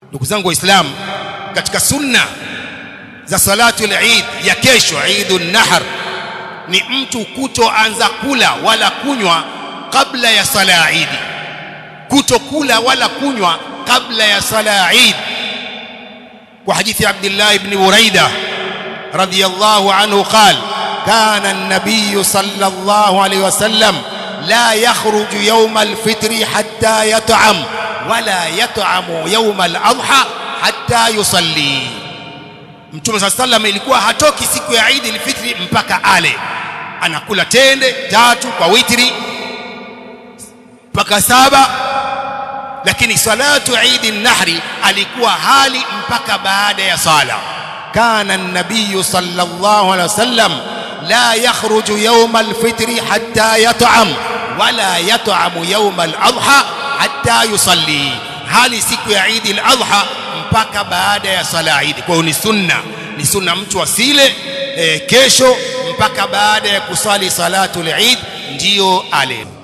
ndugu zangu waislamu katika sunna za salatu al-Eid ya kesho Eidun Nahr ni mtu kutoanza kula wala kunywa kabla ya sala ya Eid kutokula wala kunywa kabla ya sala ya Eid kwa hadithi ya Abdullah ibn Buraida radiyallahu anhu qala كان النبي صلى الله عليه وسلم لا يخرج يوم الفطر حتى يطعم ولا يطعم يوم الأضحى حتى يصلي Mtume صلى الله عليه وسلم ilikuwa hatoki siku ya Eid al-Fitr mpaka ale anakula tende tatu kwa witri mpaka saba lakini salatu Eid an-Nahri alikuwa hali mpaka baada ya sala kana an-nabiy sallallahu alaihi wasallam لا يخرج يوم الفطر حتى يطعم ولا يطعم يوم الأضحى حتى يصلي hali siku ya Eid al-Adha mpaka baada ya sala Eid. Kwa hiyo ni sunna, ni sunna mtu asile e, kesho mpaka baada ya kusali salatu al-Eid ndiyo ale.